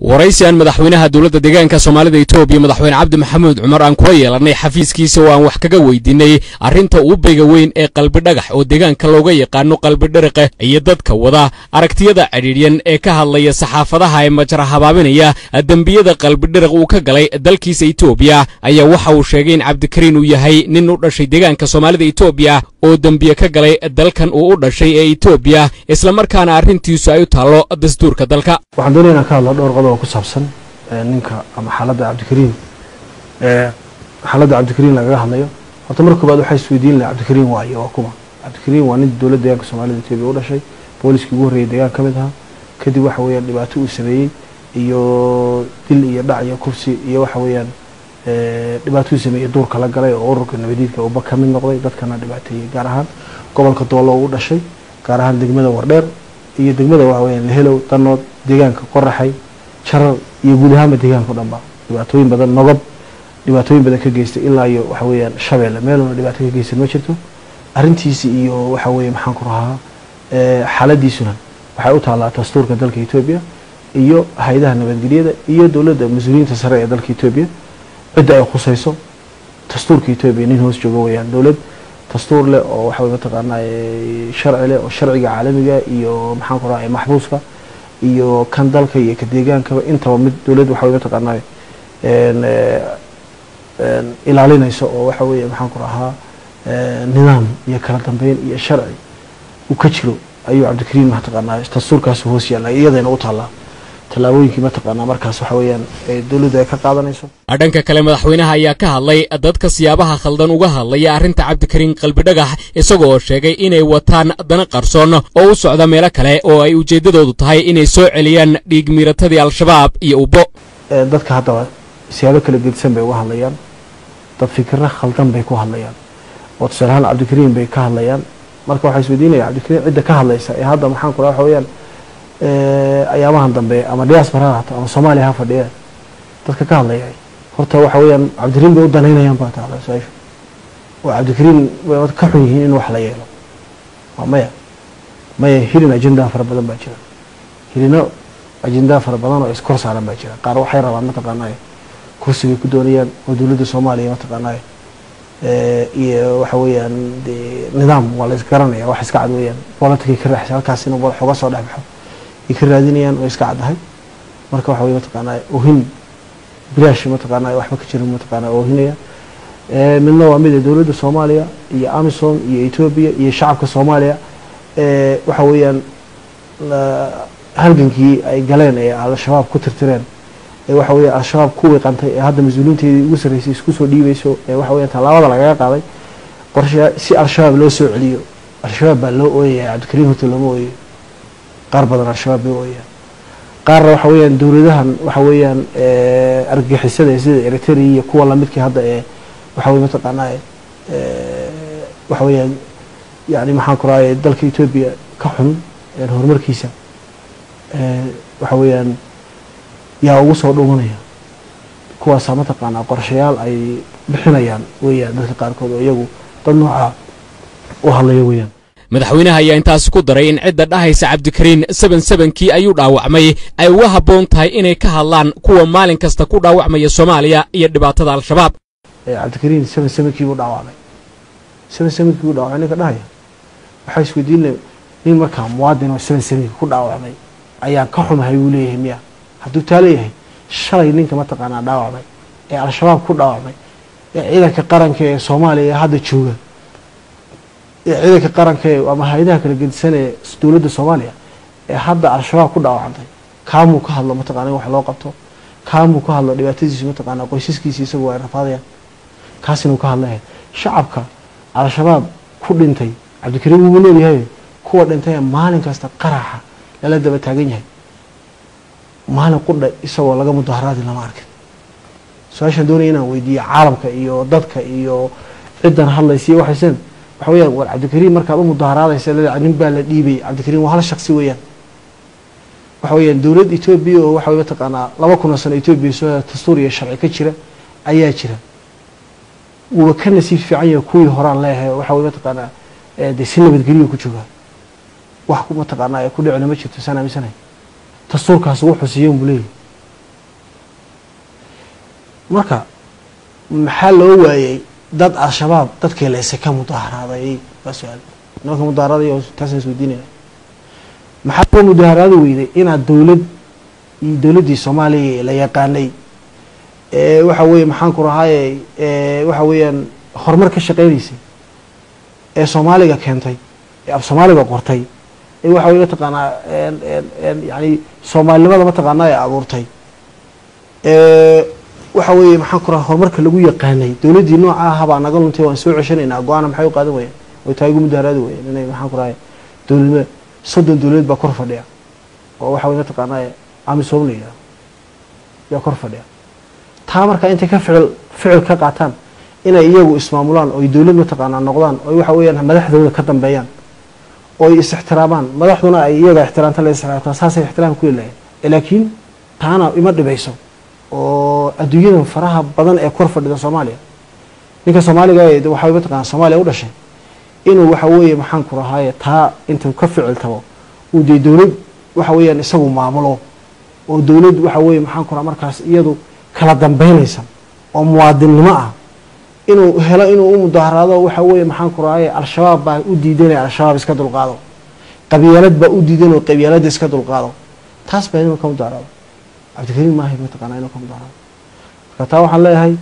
waraysi aan madaxweynaha dowladda deegaanka soomaalida etoobiya madaxweyne cabdi maxamuud cumar aan kula yeelannay xafiiskiisa oo aan wax kaga weydiinay arrinta uubayga weyn ee qalbidhagax oo deegaanka looga yaqaano qalbidhariqa iyo dadka wada aragtiyada cidhiidhyan ee ka hadlaya saxaafadaha ee majra habaabinaya dembiyada qalbidhariq uu ka galay dalkiisa etoobiya ayaa waxa uu sheegay in cabdikariin uu yahay nin u dhashay deegaanka soomaalida etoobiya oo dembiye ka galay dalkan uu u dhashay ee etoobiya islamarkaana arrintiisu ay u taallo dastuurka dalka waxaan doonaya inaan ka hadlo dhowr qodob oo ku saabsan ninka ama xaaladda cabdikariin xaaladda cabdikariin lagaga hadlayo horta marka koobaad waxaa isweydiin laha cabdikariin waayo waa kuma cabdikariin waa nin dowladda deegaanka soomaalida etoobiya u dhashay booliskii ugu horreeyay deegaan ka mid ahaa kadib waxa weeyaan dhibaato uu sameeyey iyo dil iyo dhac iyo kufsi iyo waxa weeyaan dhibaato uu sameeyey duurka la galay oo ururka nabadiidka uba ka mid noqday dadkana dhibaateeyey gaar ahaan gobolka doolo u dhashay gaar ahaan degmada wardheer iyo degmada waxa weeyaan lehelow danood deegaanka qoraxay jarar iyo guud ahaanba deegaanka o dhan ba dhibaatooyin badan nogob dhibaatooyin badan ka geystay ilaa iyo waxa weeyaan shabeelle meeluna dhibaato ka geysan ma jirto arrintiisi iyo waxa weeye maxaan ku rahaa xaaladiisuna waxay u taallaa dastuurka dalka etoobiya iyo hay-adaha nabadgelyada iyo dowladda mas-uuliyiinta sare ee dalka etoobiya cidda ay khusayso dastuurka etoobiya nin hoos joogo weeyaan dowlad dastuur leh oo waxa weye mataqaanaa sharci leh oo sharciga caalamiga iyo maxaan ku rahaa maxbuuska iyo kan dalka iyo ka deegaankaba intaba mid dowladd waxa weye mataqaanaa ilaalinayso oo waxa weeye maxaan ku rahaa nidaam iyo kala dambeyn iyo sharci uu ka jiro ayuu cabdikariin mataqaanaa dastuurkaas hoos yaalla iyadayna u taallaa tallaabooyinkii mataqaanaa markaas waxa weeyaan dowladdu ay ka qaadanayso dhanka kale madaxweynaha ayaa ka hadlay dadka siyaabaha khaldan uga hadlaya arrinta cabdikariin qalbidhagax isagoo sheegay inay wataan dana qarsoon oo u socda meelo kale oo ay ujeeddadoodu tahay inay soo celiyaan dhiig miiratadii al-shabaab iyo ubbo dadka haddaba siyaabo kala gedisan bay uga hadlayaan dad fikirro khaldan bay ku hadlayaan oo tusaale ahaan cabdikariin bay ka hadlayaan marka waxaa isweydiinaya cabdikariin cidda ka hadlaysa ee hadda maxaan ku raha waxa weeyaan ayaamahan dambe ama diaspora ha hato ama soomaaliya ha fadhiya dadka ka hadlaya horta waxa weeyaan cabdikariin bay u danaynayaan baa taala su-aashu oo cabdikariin way ka xun yihiin in wax la yeelo waa maya maya hilin ajendaa fara badan baa jira hilino ajendaa fara badan oo iskor saaran baa jira qaar waxay rabaan mataqaanaa kursi bay ku doonayaan oo dowladda soomaaliya mataqaanaa iyo waxa weeyaan de nidaam waa la isgaranaya wax iska cad weeyaan politicay ka raaxsa halkaas inuu madax uga soo dhex baxo ay ka raadinayaan oo iska caddahay marka waxa weye mataqaanaa ohin bilaash mataqaanaa waxba ka jirin mataqaanaa oohinaya midna waa mid dowladda soomaaliya iyo amisom iyo etoobiya iyo shacabka soomaaliya waxa weeyaan halgankii ay galeen ee al-shabaab ku tirtireen ee waxa weya al-shabaab ku wiiqantay ee hadda mas-uuliinteedii ugu sarreysay isku soo dhiibayso ee waxa weya tallaabada lagaga qaaday qorshe si al-shabaab loo soo celiyo al-shabaab baa loo ooyaya cabdikariin horta looma ooyayo qaar badan al-shabaab bay ooyayaan qaarna waxa weeyaan dowladahan waxa weeyaan argagixisada sida eritrea iyo kuwa lamidkii hadda ee waxa weye mataqaanaa waxa weeyaan yani maxaan ku rahay dalka etoobiya ka xun horumarkiisa waxa weeyaan yaa ugu soo dhumanaya kuwaasaa mataqaanaa qorshayaal ay bixinayaan weeyaan dadka qaarkood oo iyagu dad noocaa u hadlaya weeyaan madaxweynaha ayaa intaasi ku daray in cidda dhahaysa cabdikariin seben sebenkii ayuu dhaawacmay ay uga habboon tahay inay ka hadlaan kuwa maalin kasta ku dhaawacmaya soomaaliya iyo dhibaatada al-shabaab cabdikariin seben sebenkii buu dhaawacmay seben sebenkii buu dhaawacmay ninka dhahaya waxaa isweydiinaya nin markaa muwaadin oo seben sebenkii ku dhaawacmay ayaan ka xumahay buu leeyahay miya hadduu taa leeyahay shalay ninka mataqaanaa dhaawacmay ee al-shabaab ku dhaawacmay ee ciidanka qaranka ee soomaaliya ee hadda jooga ee ciidanka qaranka ee ama hay-adaha kala gedisan ee dowladda soomaaliya ee hadda al-shabaab ku dhaawacantay kaamuu ka hadlo mataqana in wax loo qabto kaamuu ka hadlo dhibaatadiisu mataqaanaa qoysaskiisi isagu ay rafaadayaan kaas inuu ka hadlaya shacabka al-shabaab ku dhintay cabdikariin wuu noolyahay kuwa dhintay maalin kasta qaraxa lala daba taagan yahay maalin qudha isagoo laga mudaharaadi lama arkin su-aashaan doonaya inaan weydiiyo caalamka iyo dadka iyo ciddan hadlaysa iyo waxaysen waxa weyaan war cabdikariin markaad u mudaharaadaysa leeda nin baa la dhiibay cabdikariin waa hal shaksi weeyaan waxa weeyaan dowlad etoobiya oo waxa wey mataqaanaa laba kun oo sano etoobiya soo dastuur iyo sharci ka jira ayaa jira wuuba ka nasiib fiican yahay kuwii horaan leeyahay waxa wey mataqaanaa dee si nabadgeliya ku joogaa wax mataqaanaa ku dhicina ma jirto saan aaminsanahay dastuurkaas wuxuu siiyen buu leeyahy marka maxaa loo waayey dad al-shabaab dadkii leyse ka mudaharaaday waa su-aal nimanka mudaharaaday taasaan isweydiinaya maxaa loo mudaharaadi weyday inaad dowlad iyo dowladdii soomaaliya la yaqaanay ee waxa weeye maxaan ku rahaaye ee waxa weeyaan horumar ka shaqeynaysay ee soomaaliga keentay ee af soomaaliga qortay ee waxa weye mataqaanaa yani soomaalinimada mataqaanaa ee abuurtay ee waxa weeye maxaan ku raha horumarka lagu yaqaanay dowladdii nooca ah baa naga luntay waan soo ceshanaynaa go-aana maxay u qaadan wayeen way taa igu mudaharaadi wayeen inay maxaan ku rahay dowladnimada soddon dowladeed baa kor fadhiya oo waxa weye mataqaanaa amisom la yidhaha yaa kor fadhiya taa markaa intay ka ficil ficil ka qaataan inay iyagu ismaamulaan oy dowlad mataqaanaa noqdaan oy waxa weeyaan madaxdooda ka dambeeyaan oy is ixtiraamaan madaxduna ay iyaga ixtiraamta la ixtiraamtaa saasay ixtiraam ku leeyahay laakiin taana ima dhibayso oo adduunyadan faraha badan ee kor fadhida soomaaliya ninka soomaaliga ee waxaa mataqaana soomaaliya u dhashay inuu waxa weeye maxaan ku rahaaye taa intuu ka ficil tabo uu dee dowlad waxa weeyaan isagu maamulo oo dowlad waxa weeye maxaan ku raha markaas iyadu kala dambeynaysa oo muwaadinnimo ah inuu helo inuu u mudaharaado waxa weeye maxaan ku rahaaye al-shabaab baa u diidan inay al-shabaab iska dulqaado qabyaalad baa u diidan oo qabyaaladda iska dulqaado taas baa inuu ka mudaharaado cabdikariim maahay mataqaanaa inuu ka mudaharaado marka taa waxaan leeyahay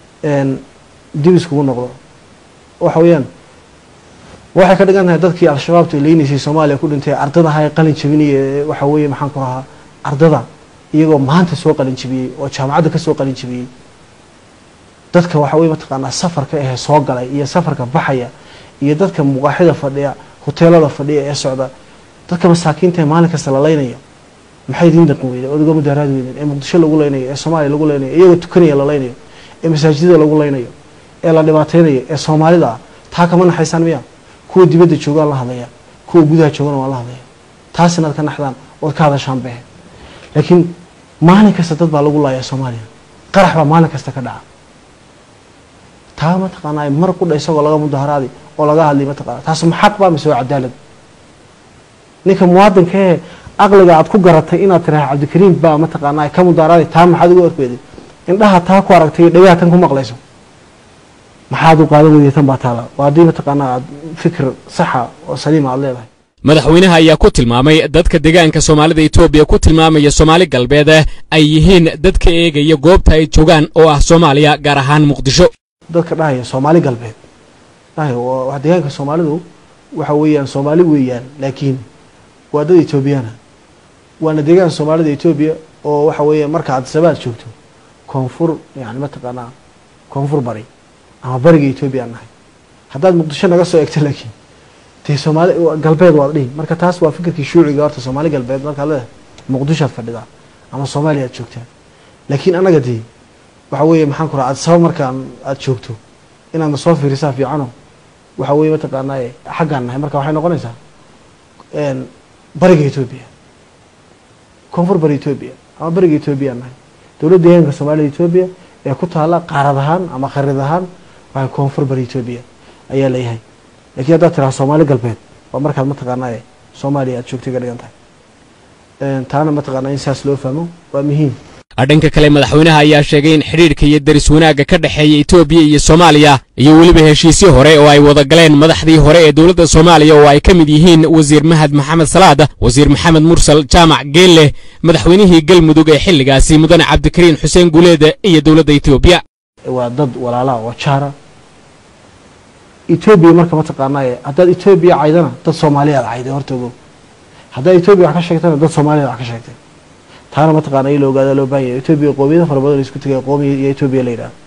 dib iskugu noqdo waxa weeyaan waxay ka dhigan tahay dadkii al-shabaabta leynaysay soomaaliya ku dhintay ardada ahaa ee qalin jabinaya waxa weeye maxaan ku rahaa ardada iyagoo maanta soo qalin jabiyey oo jaamacadda ka soo qalin jabiyey dadka waxa weye mataqaanaa safarka ahee soo galay iyo safarka baxaya iyo dadka muqaaxida fadhiya hoteelada fadhiya ee socda dadka masaakiinta ee maalin kasta la leynaya maxay idiin dhaqan weyden odaga mudaharaadi weyden ee muqdisho lagu leynayo ee soomaaliya lagu leynayo iyagoo tukanaya la leynayo ee masaajidada lagu leynayo ee la dhibaateynayo ee soomaalida ah taa kama naxaysaan miya kuwa dibadda joogaan la hadlaya kuwa gudaha joogana waan la hadlaya taas inaad ka naxdaan ood ka hadashaan behe laakiin maalin kasta dad baa lagu laaya soomaaliya qarax baa maalin kasta ka dhaca taa mataqaanaa mar qudha isagoo laga mudaharaadi oo laga hadlay mataqana taas maxaq baa mise waa cadaalad ninka muwaadinka ee aqliga aad ku garatay inaad tiraha cabdikariim baa mataqaanaa ka mudaharaadi taa maxaad ugu orkeeday indhaha taa ku aragtay dhagaha tan ku maqlayso maxaad u qaadan weyday tan baa taala waa haddii mataqaanaa aad fikir saxa oo saliima aad leedahay madaxweynaha ayaa ku tilmaamay dadka deegaanka soomaalida etoobiya ku tilmaamaya soomaali galbeed ay yihiin dadka eegaya goobta ay joogaan oo ah soomaaliya gaar ahaan muqdisho dadka dhahaya soomaali galbeed dhahaya waa deegaanka soomaalidu waxa weeyaan soomaali weeyaan laakiin waa dad etoobiyaana waana deegaanka soomaalida etoobiya oo waxa weeya marka aad sabaad joogto koonfur yani mataqaanaa koonfur bari ama bariga etoobiya aan nahay haddaad muqdisho naga soo egto laakiin dee soomaali galbeed waad dhihi marka taas waa fikirkii shuuciga horta soomaali galbeed markaad leedahay muqdishoad fadhidaa ama soomaaliya aad joogtaa laakiin annaga dee waxa weeye maxaan ku raha aad sabab markaan aad joogto inaadna soo fiirisaa fiicano waxa weeye mataqaanaa xaggaan nahay marka waxay noqonaysaa bariga etoobiya koonfur bari etoobiya ama bariga etoobiya nahay dowladda deegaanka soomaalida etoobiya ee ku taala qaarad ahaan ama kharid ahaan waxay koonfur bari etoobiya ayaa leeyahay lakiin haddaad tiraha soomaali galbeed waa markaad mataqaanaa soomaaliya aad joogtay ka dhigan tahay taana mataqaanaa in saas loo fahmo waa muhiim dhanka kale madaxweynaha ayaa sheegay in xidhiidhka iyo deris wanaagga ka dhexeeya etoobiya iyo soomaaliya iyo weliba heshiisyo hore oo ay wada galeen madaxdii hore ee dowladda soomaaliya oo ay ka mid yihiin wasiir mahad maxamed salaad wasiir maxamed mursal jaamac geelle madaxweynihii galmudug ee xilligaasi mudane cabdikariin xuseen guuleed iyo dowladda etoobiya waa dad walaalaha oo jaara etoobiya marka mataqaanaa haddaad etoobiya caydana dad soomaaliyaad cayday horta ogow haddaad etoobiya wax ka sheegtana dad soomaaliyaad wax ka sheegtay taana mataqaana in la ogaada loo baahan yahay etoobiya qoomiyada fara badan isku tegay qoomiya iyo etoobiya la yidhaha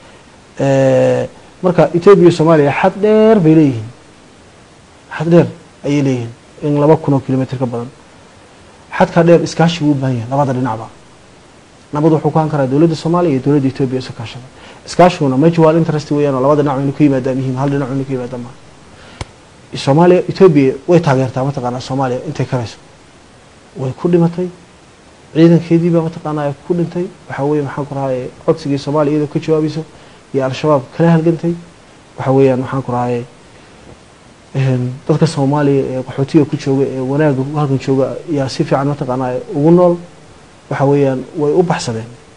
marka etoobiya soomaaliya xad dheer bay leeyihiin xad dheer ayay leeyihiin in laba kun oo kilomitr ka badan xadkaa dheer iskaashi buu u baahan yahay labada dhinacba nabad wuxuu ku han karaa dowladda soomaaliya iyo dowladda etoobiya isu kaashada iskaashiguna mutual interest weeyaan oo labada dhinac inu ka yimaada muhiim hal dhinac inu ka yimaada maa soomaaliya etoobiya way taageertaa mataqaanaa soomaaliya intay karayso way ku dhimatay ciidankeedii baa mataqaanaa ku dhintay waxa weeye maxaan ku rahaye codsigii soomaaliya iyadoo ka jawaabayso iyo al-shabaab kala halgantay waxa weeyaan maxaan ku rahaye dadka soomaaliya ee qaxootiga ku jooga ee wanaaga halkan jooga yaa si fiican mataqaanaa ugu nool waxa weeyaan way u baxsadeen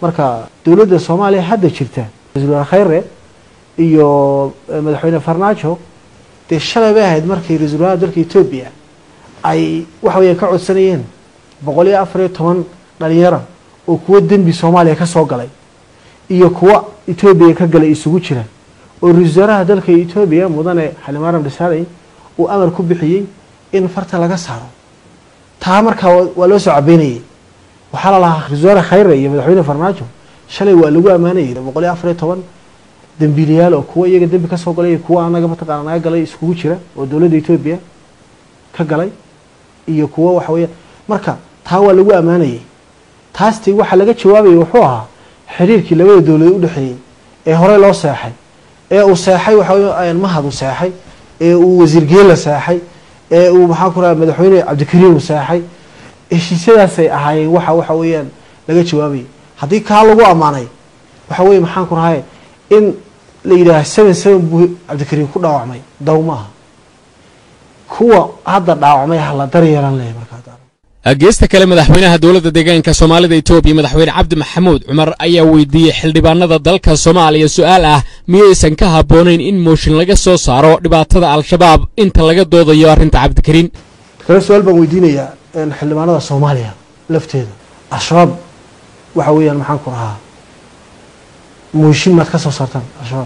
marka dowladda soomaaliya hadda jirta ra-isul wasaare khayre iyo madaxweyne farmaajo dee shalay bay ahayd markii ra-isul wasaaraha dalka etoobiya ay waxa weya ka codsanayeen boqol iyo afar iyo toban dhalinyara oo kuwo dembi soomaaliya ka soo galay iyo kuwo etoobiya ka galay isugu jira oo ra-isul wasaaraha dalka etoobiya mudane xalimaram dhisaanay uu amar ku bixiyey in farta laga saaro taa markaa waa loo soo cabeynayay waxaa la lahaa ra-isul wasaare khayre iyo madaxweyne farmaajo shalay waa lagu ammaanayay boqol iyo afar iyo toban dembiilayaal oo kuwo iyaga dembi kasoo galay iyo kuwo anaga mataqaana naga galay iskugu jira oo dowladda etoobiya ka galay iyo kuwo waxa weya marka taa waa lagu ammaanayay taasti waxaa laga jawaabayay wuxuu ahaa xiriirkii labada dowladood udhexeeyey ee horey loo seexay ee uu seexay waxa mahad uu seexay ee uu wasiir geela seexay ee uu maxaa ku raha madaxweyne cabdikariim uu seexay heshiisyadaasay ahaayeen waxa waxa weeyaan laga jawaabayay haddii kaa lagu ammaanay waxa weye maxaan ku rahay in la yidhaaha seven seven buu cabdikariim ku dhaawacmay daw maaha kuwa hadda dhaawacmay hala daryeelan leh markaa geesta kale madaxweynaha dowladda deegaanka soomaalida etoobiya madaxweyne cabdi maxamuud cumar ayaa weydiiyey xildhibaanada dalka soomaaliya su-aal ah miyaysan ka habboonayn in mooshin laga soo saaro dhibaatada al-shabaab inta laga doodayo arrinta cabdikariin kale su-aal baan weydiinayaa xildhibaanada soomaaliya lafteeda al-shabaab waxa weeyaan maxaan ku rahaa mooshin maad ka soo saartaan al-shabaab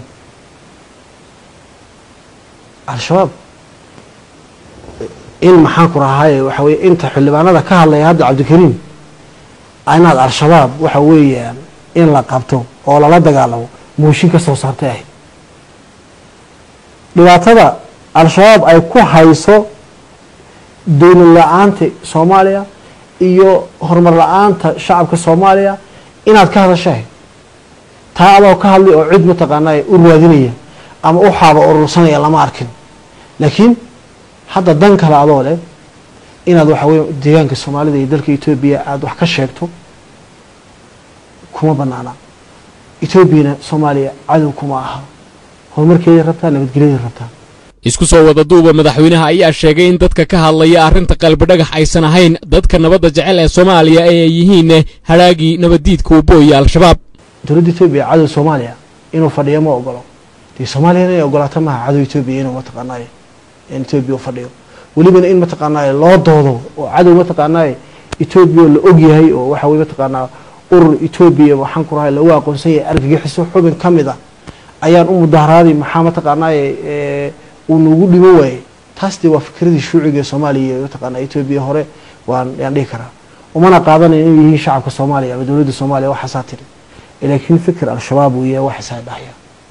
al-shabaab in maxaan ku rahaaye waxa weye inta xildhibaanada ka hadlaya hadda cabdikariim inaad al-shabaab waxa weeyaan in la qabto oo lala dagaalamo mooshin ka soo saartay ahayd dhibaatada al-shabaab ay ku hayso dowlad la-aanta soomaaliya iyo horumar la-aanta shacabka soomaaliya inaad ka hadasho ahayd taa adoo ka hadlay oo cid mataqaanaa u raadinaya ama u xaaba urursanaya lama arkin laakiin hadda dan kale adoo leh inaad waxa weye deegaanka soomaalida iyo dalka etoobiya aada wax ka sheegto kuma banaana etoobiyana soomaaliya cadow kuma aha horumarkeeday rabtaa nabadgelyaday rabtaa isku soo wada duuba madaxweynaha ayaa sheegay in dadka ka hadlaya arrinta qalbidhagax aysan ahayn dadka nabadda jecel ee soomaaliya ee ay yihiin haraagii nabaddiidka ubooya al-shabaab dowladda etoobiya cadow soomaaliya inuu fadhiyo ma ogolo dee soomaaliyana inay ogolaato maaha cadow etoobiya inuu mataqaanay etoobiya u fadhiyo welibana in mataqaanaa loo doodo oo cadow mataqaanaa etoobiya la ogyahay oo waxa weye mataqaanaa urur etoobiya waxaan ku rahay lagu aqoonsan yahay argagixiso xubin ka mid ah ayaan u mudaharaaday maxaa mataqaanaa uu nagu dhimo waayey taas dee waa fikradii shuuciga soomaaliya iyo mataqaanaa etoobiya hore waan yaan dhihi karaa umana qaadanayo inay yihiin shacabka soomaaliya ama dowladda soomaaliya waxaasaa tiri laakiin fikir al-shabaab uu yahay waxaasaa dhahya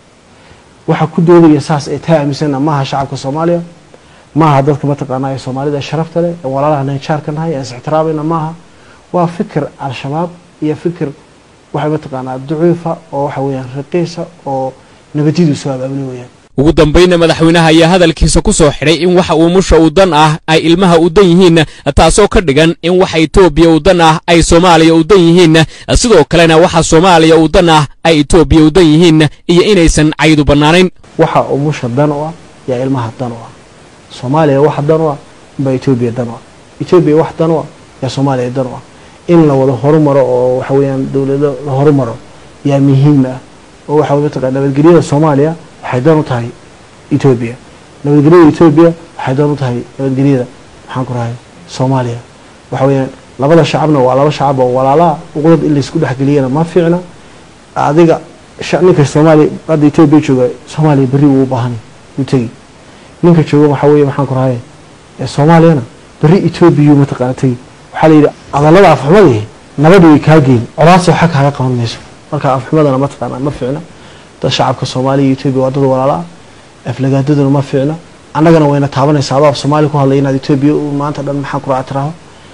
waxa ku doodaya saas ay taa aaminsana maaha shacabka soomaaliya maaha dadka mataqaanaa ee soomaalida sharafta leh ee walaalaha nanjaarka nahay ee is-ixtiraamayna maaha waa fikir al-shabaab iyo fikir waxay mataqaanaa daciifa oo waxa weeyaan raqiisa oo nabadiyadu soo abaabulay weyaan ugu dambayna madaxweynaha ayaa hadalkiisa ku soo xidhay in waxa uu musha u dan ah ay ilmaha u dan yihiin taasoo ka dhigan in waxa etoobiya u dan ah ay soomaaliya u dan yihiin sidoo kalena waxa soomaaliya u dan ah ay etoobiya u dan yihiin iyo inaysan caydu bannaanayn waxa uu musha dan u ah yaa ilmaha dan u ah soomaaliya wax dan u ah baa etoobiya dan u ah etoobiya wax dan u ah yaa soomaaliya dan u ah in la wada horumaro oo waxa weeyaan dowlado la horumaro yaa muhiim ah oo waxa mataqaa nabadgelyada soomaaliya waxay dan u tahay etoobiya nabadgelyada etoobiya waxay dan u tahay nabadgelyada maxaan ku rahay soomaaliya waxa weeyaan labada shacabna waa laba shacab oo walaalaha uqdad in laysku dhexgeliyana ma fiicna adiga ninka soomaaliya hadda etoobiya jooga soomaaliya berri wuu u baahanay wuu tegi ninka jooga waxaa weeye maxaan ku rahay soomaaliyana berri etoobiya mataqaana tegi waxaa la yidhi adallada afxumadii nabadhi way kaa geyn colaasoo xag kaaga qaban mayso marka afxumadana mataqaana ma fiicna dad shacabka soomaaliya iyo etoobiya waa dad walaala ah aflagaadaduna ma fiicna annagana wayna taabanaysaa adoo af soomaaliya ku hadlay inaad etoobiya maanta dhan maxaan ku raha tiraho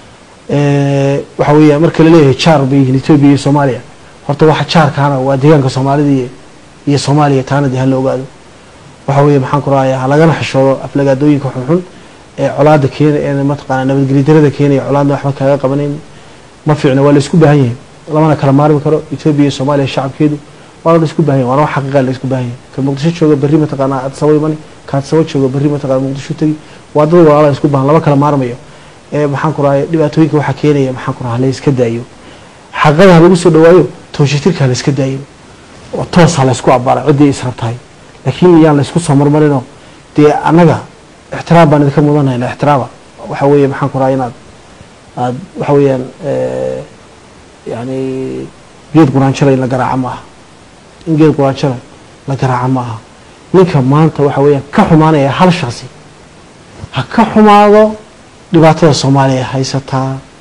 waxa weeya marka laleeyahay jaar bay yihiin etoobiya iyo soomaaliya horta waxa jaarkaana waa deegaanka soomaalida iyo soomaaliya taana dee hala ogaado waxa weeye maxaan ku rahaya ha lagana xishoodo aflagaadooyinka xunxun ee colaada keena ee mataqaana nabadgelyo darada keenaya colaadna waxba kaaga qabanayn ma fiicna waa la isku baahan yahay lamana kala maarmi karo etoobiya iyo soomaaliya shacabkeedu waa la isku baahan yahay waana wax xaqiiqa la isku baahan yahay ka muqdisho jooga berri mataqaana adsabo imani ka adsabo jooga berri mataqaana muqdisho tegi waa dad walaala isku baahan lama kala maarmayo ee maxaan ku rahaya dhibaatooyinka waxaa keenaya maxaan ku raha la iska daayo xaqada ha lagu soo dhawaayo tooshitirka la iska daayin oo toosa la isku abaaray ciddii israb tahay laakiin iyaan la isku soo marmarinoo dee annaga ixtiraam baan idinka mudanayna ixtiraama waxa weeye maxaan ku rahaa inaad aad waxa weeyaan yani geed quraanjala in la garaaco ma aha in geed quraanjala la garaaco ma aha ninka maanta waxa weeyaan ka xumaanaya hal shaksi ha ka xumaado dhibaatada soomaaliya haysataa